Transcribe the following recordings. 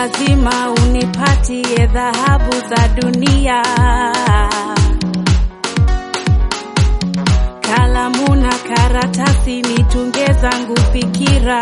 lazima unipatie dhahabu za dunia. Kalamu na karatasi nitunge zangu fikira,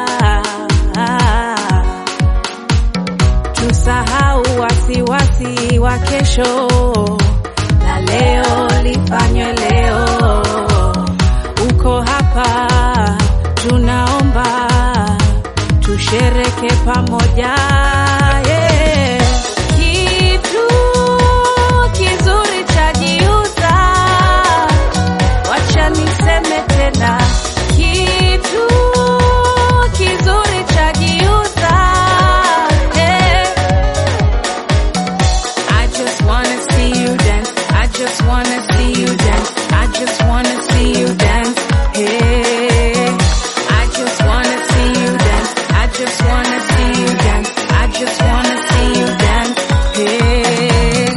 tusahau wasiwasi wa kesho, na leo lifanywe leo. Uko hapa, tunaomba tushereke pamoja yeah. Kitu kizuri chajiuza, wacha niseme tena, kitu kizuri chajiuza yeah. I just wanna see you dance. I just wanna see you dance. I just wanna see you dance. Hey. I just wanna see you dance. I just wanna see you dance. I just wanna see you dance. Hey.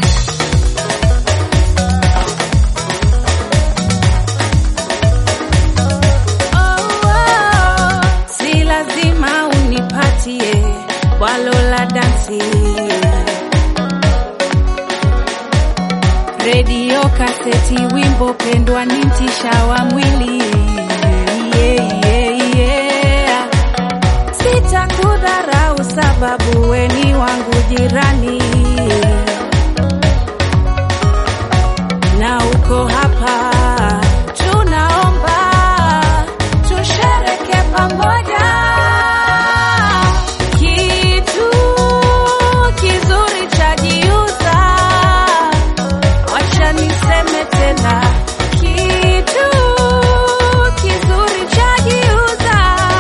Oh, oh. Si lazima unipatie walo la dansi redio kaseti wimbo pendwa ni mtisha wa mwili yeah, yeah, yeah. sitakudharau sababu weni wangu jirani na uko hapa tunaomba tushereke pamoja kitu kizuri chajiuza Wacha niseme tena, kitu kizuri chajiuza.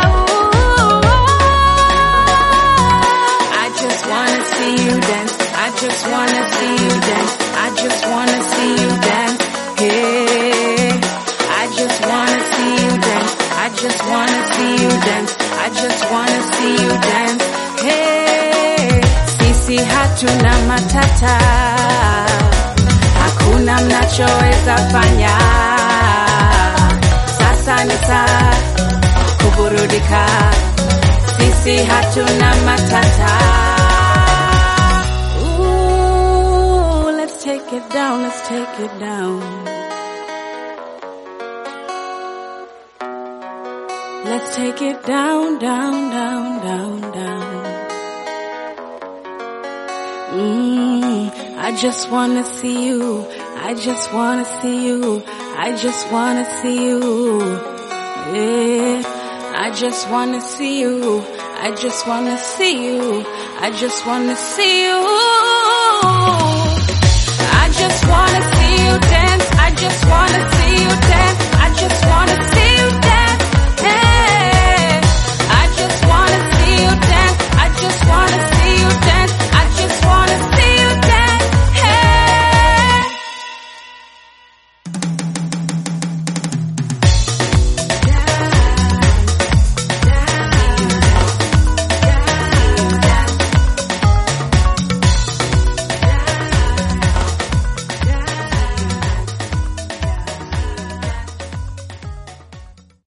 I just wanna see you dance. I just wanna see you dance. I just wanna see you dance. Hey, I just wanna see you dance. I just wanna see you dance. I just wanna see you dance. Hey, sisi hatuna matata hakuna mnachoweza fanya. Sasa ni saa kuburudika, sisi hatuna matata. Ooh, let's take it down, let's take it down. Let's take it down, down, down, down, down. Mm, I just wanna see you. I just wanna see you. I just wanna see you. Yeah. I just wanna see you. I just wanna see you. I just wanna see you. I just wanna see you dance. I just wanna see you dance. I just wanna